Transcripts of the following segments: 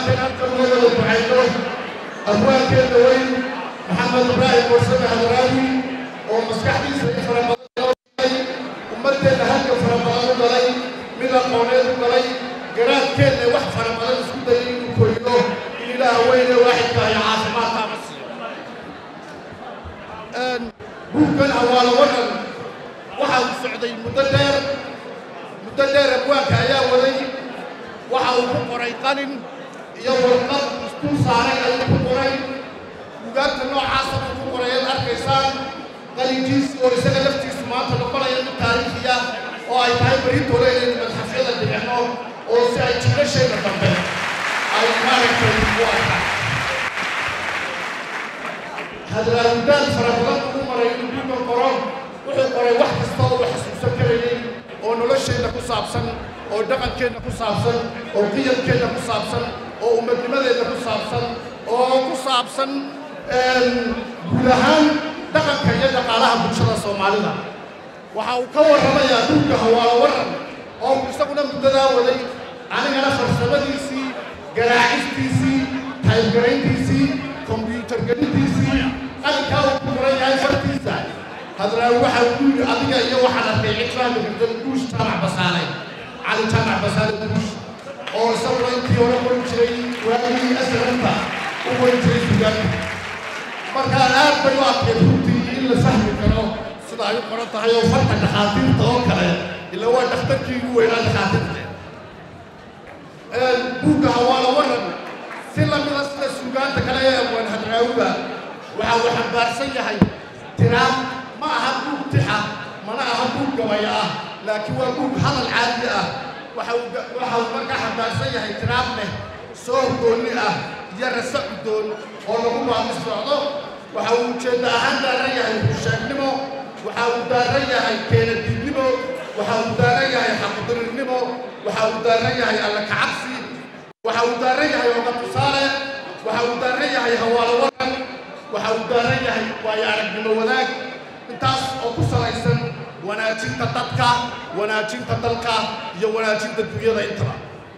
dhammaanteen halkan uga wada ducayno abwaankeeda weyn maxamed ibraahim mursame hadraawi oo maskaxdiisa in fara badan loo shigay ummaddeena halka fara badan u galay mid aqooneed u galay garaadkeedna wax fara badan isku dayay inuu koriyo in ilaaha weyne waaxidka iyo caafimaadkaama siiyo buuggan hawaalo wadan waxa uu socday muddo dheer muddo dheer abwaanka ayaa waday waxa uu ku qoray qalin iyo warqad isku saaray ayuu ku qoray bugaagta noocaasa buu ku qoray aad arkaysaan qalinkiisi oo isaga laftiisu maanta noqonaya mid taariikhiya oo ay tahay beritoole inaynu madxafyada dhigano oo si ay jiilashayda dambe ay maaragtay u arkaan hadraawidaal fara badan ugu maray inuu buuggan qoro wuxuu qoray wax kasta oo uu xasuusan karayay oo nolosheenna ku saabsan oo dhaqankeenna ku saabsan oo qiyamkeenna ku saabsan oo ummadnimadeenna ku saabsan oo ku saabsan guud ahaan dhaqanka iyo dhaqaalaha bulshada soomaalida waxa uu ka warramayaa buugga hawaalo waran oo uu isaguna muddadaa waday anigana farsamadiisii garaacistiisii taybgarayntiisii kombyuutar gelintiisii qalinkaa uu ku qoran yahay fartiisa hadraawi waxa uu yidhi adiga iyo waxaan arkay cid fahmi karta guush jaamac basaale cali jaamac basaale guush oo isaguna intii hore qorin jiray waagii asranta u qorin jiray sugaanka markaa aad bay u adkeed runtii in la fahmi karo sida ay u qoran tahay oo farka dhakhaatiirta oo kale ila waa dhakhtarkii ugu weynaa dhakhaatiirta buugga hawaala waran si lamida sida suugaanta kale ee abwaan hadraawiga waxa uu xambaarsan yahay tiraab ma aha buug tixa mana aha buug gabaya ah laakiin waa buug hadal caadi ah waxa uu waxa uu markaa xambaarsan yahay tiraab leh soo goonni ah iyo rasa uddoon oo lagu baaqi socdo waxa uu ujeedda ahaan daaran yahay husheegnimo waxa uu daaran yahay keenadiidnimo waxa uu daaran yahay xaqdirirnimo waxa uu daaran yahay alla kacabsi waxa uu daaran yahay oga tusaale waxa uu daaran yahay hawaalo waran waxa uu daaran yahay waayo aragnimo wadaag intaas oo ku salaysan wanaajinta dadka wanaajinta dalka iyo wanaajinta dunyada intaba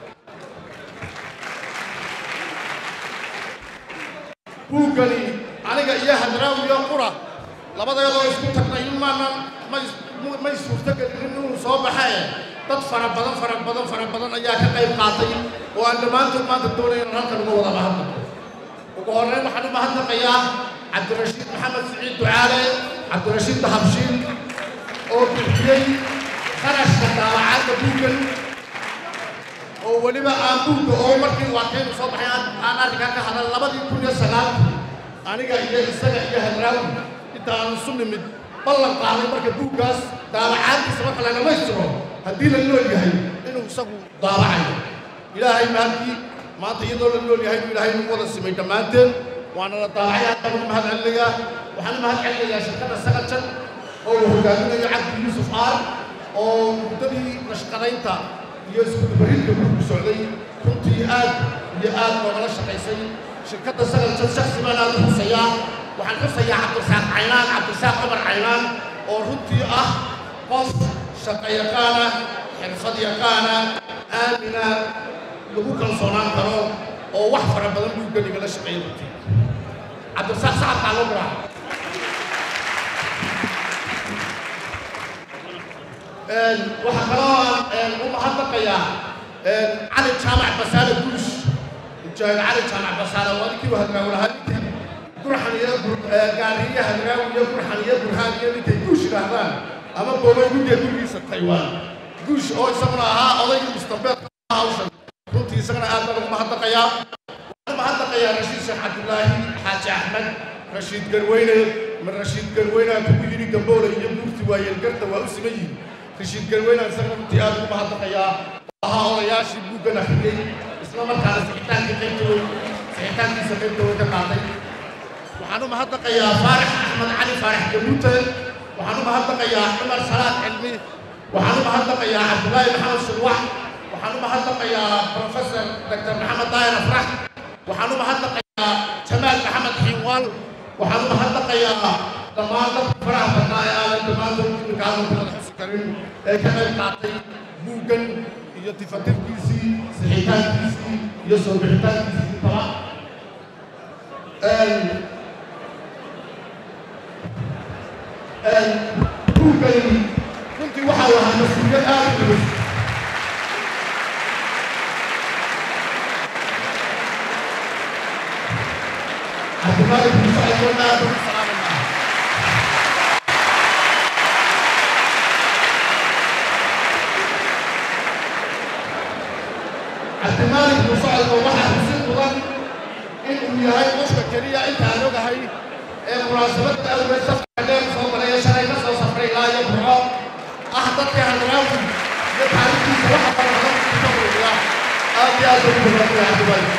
buuggani aniga iyo hadraawi iyo qura labadayadoo isku tagnay in maanan may may suurtogelin inuu soo baxee dad fara badan fara badan fara badan ayaa ka qayb qaatay oo aan dhammaantood maanta doonay inaan halkan uga wada mahadnaqo ugu horreyn waxaan u mahadnaqayaa cabdirashiid maxamed siciid ducaale cabdirashiid dahabshiin oo bixiyey qarashka daawacadda buuggan oo weliba aan buugga oo markii waakaynu soo baxay aan arrinkaa ka hadal labadii kun iyo sagaalkii aniga iyo isaga iyo hadraawi inta aan isu nimid ballan qaaday marka buuggaas daawacaaddiisa marka la dhammaystiro haddii la nool yahay inuu isagu daawacayo ilaahay mahadkii maanta iyadoo la nool yahay buu ilaahay nagu wada simay dhammaanteen waana la daawacay haddaan ugu mahad celinayaa waxaan u mahad celinayaa shirkadda sagajan oo uu hogaaminayo cabdi yuusuf aar oo muddadii nashqadaynta iyo iskudubaridka buugku socday runtii aad iyo aad loogala shaqaysay shirkadda sagajan shaksi baan aad u xusayaa waxaan xusayaa cabdirasaaq caynaan cabdirasaaq cumar caynaan oo runtii ah qof shaqo yaqaana xirfad yaqaana aamina lagu kalsoonaan karo oo wax fara badan buuggan igala shaqeeya runtii cabdirasaaq sacadkaa loo garaaca waxaa kaloo aan u mahadnaqayaa cali jaamac basaale guush mujaahid cali jaamac basaale waa ninkii hadraawi lahaa ninkii gurxan iyo gaariyo hadraawi iyo gurxan iyo burhaan iyo ninkay guush yidhaahdaan ama boobay guddiga gurigiisa taywaan guush oo isaguna ahaa odaygii mustambeedka hawshan runtii isagana aad baan ugu mahadnaqayaa waxaan mahadnaqayaa rashiid sheekh cabdulaahi xaaji axmed rashiid garweyne ma rashiid garweynaa kugu yidhi gamboole iyo buurti waayeelgarta waa u siman yihin rashiid garweynaan isagana runtii aad ugu mahadnaqayaa ahaa odayaashii buuggan akhriyey isla markaana sixitaankii qaybta wey sixitaankiisa qaybta way ka qaatay waxaan u mahadnaqayaa faarax axmed cali faarax gabuute waxaan u mahadnaqayaa cumar salaad cilmi waxaan u mahadnaqayaa cabdulaahi maxamed shurwax waxaan u mahadnaqayaa professor dr maxamed daahir afrax waxaan u mahadnaqayaa jamaal maxamed xiinwaal waxaan u mahadnaqayaa dhammaan dadka faraha badnaa ee aanan dhammaantood iminka hadalka wada xusi karin ee ka qayb qaatay buuggan iyo tifatirkiisii sixitaankiisii iyo soo bixitaankiisa intaba buuggani runtii waxaa lahaa mas-uuliyad aad u culus cabdimalik muuse aydoon aad ugu salaamanaa cabdimalik muuse aydoon waxaa xusid mudan in uu yahay qofka keliya inta aan ogahay ee munaasabadda awgeed safka dheer soo maraya shalay ka soo safray ilaa iyo burco ah dadka hadraawi iyo taariikhdiisa waxa fara badan ka muuqda aad iyo aad ugu badanaya cabdimalik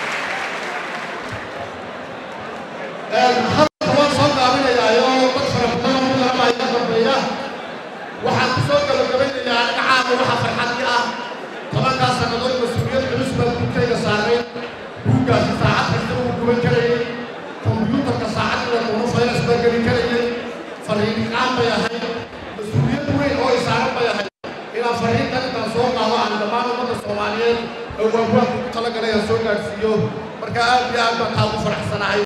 halka waan soo gaabinayaayo dad fara badan oo mudaramaya ka dambeeya waxaan ku soo gabagabaynayaa dhinacaana waxa farxadii ah tobankaa sannadood mas-uuliyad culus baa buugkayga saaray buuggaasi saacad kasta uu guban karayay kombiyuutarka saacadda doono fayras baa geli karayay fariinqaan bay ahayd mas-uuliyad weyn oo isaaran bay ahayd inaan fariintan intaan soo qaado aan dhammaan ummadda soomaaliyeed oo waawaanka ugu talagalay aan soo gaadhsiiyo marka aad iyo aad baan taa ugu faraxsanahay